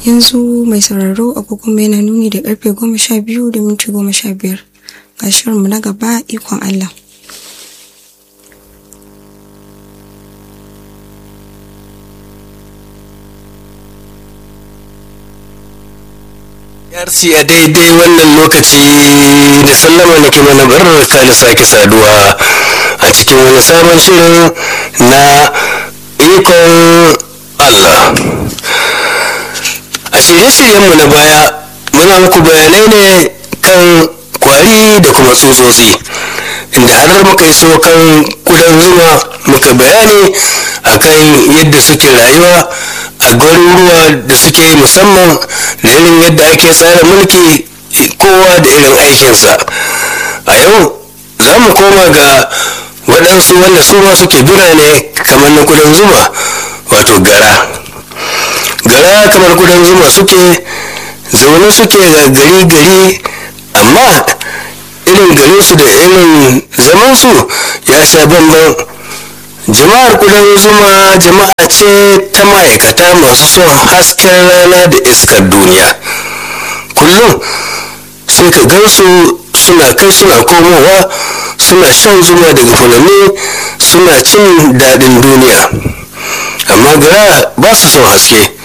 yanzu mai sauraro agogon yana nuni da karfe goma sha biyu da minti goma sha biyar ga shirinmu na gaba ikon Allah. yarsi a daidai wannan lokaci da sallama nake mana barka da sake saduwa a cikin wani sabon shirin na ikon Allah a shirye-shiryenmu na baya muna muku bayanai ne kan kwari da kuma tsutsotsi inda har muka iso kan kudan zuma muka bayani akan yadda suke rayuwa a garuruwa da suke musamman da irin yadda ake tsara mulki kowa da irin aikinsa a yau za mu koma ga waɗansu wanda su ma suke birane kamar na kudan zuma wato gara gara kamar kudan zuma suke zaune suke ga gari gari amma irin garinsu da irin zamansu ya sha bambam jama'ar kudan zuma jama'a ce ta ma'aikata masu son hasken rana da iskar duniya kullum sai ka gansu suna kai suna komowa suna shan zuma daga fulani suna cin daɗin duniya amma gara ba su son haske